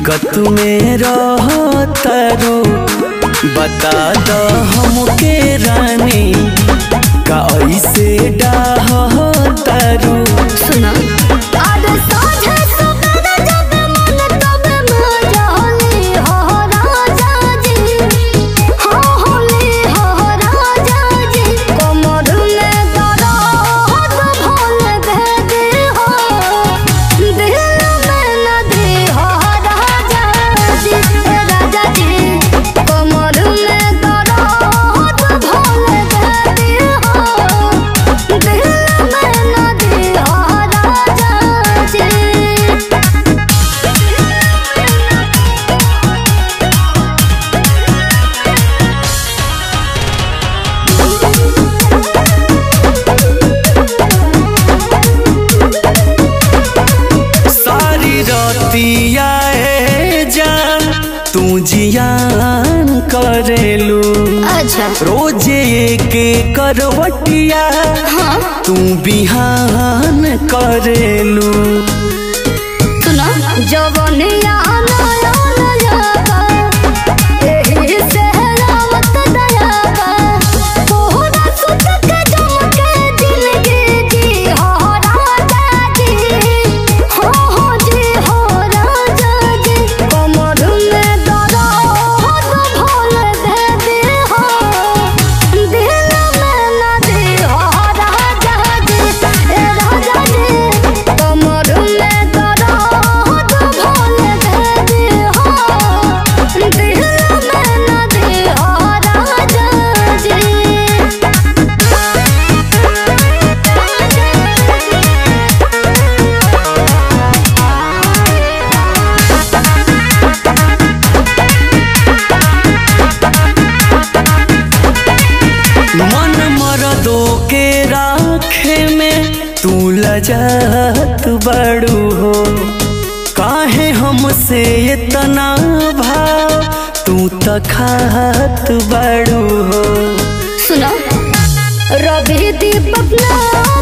दिक्कत में रह तारू बता द हमके रानी का ऐसे डाह तारू सुना आज साँझे सवेरे जब मन तब मजाली हो राजा जी हो होली हो राजा जी कमर में दर्द भोल दे दे हो दिल में नदी हो राजा जी ए राजा जी कमर में दर्द भोल दे दे हो दिल में नदी हो राजा जी सारी रतिया ए जान तू जियान करेलू अच्छा रोजे के करवटिया तू बिहान करेलू सुनो जवनिया नया नया बा, एही से रावत दया बा। तोहरा सुत के जम के जिंदगी जी हो राजा जी। हो हो जी हो राजा जी। कमर में दर्द भोल दे दे हो। दिल में नदी हो राजा जी। ए राजा जी, कमर में दर्द भोल दे दे हो। दिल में नदी हो राजा जी। मन मरदो के राखे में तू लजत बड़ू हो काहे हमसे इतना भाव तू तखात बड़ू हो सुनो रवि दीपक ना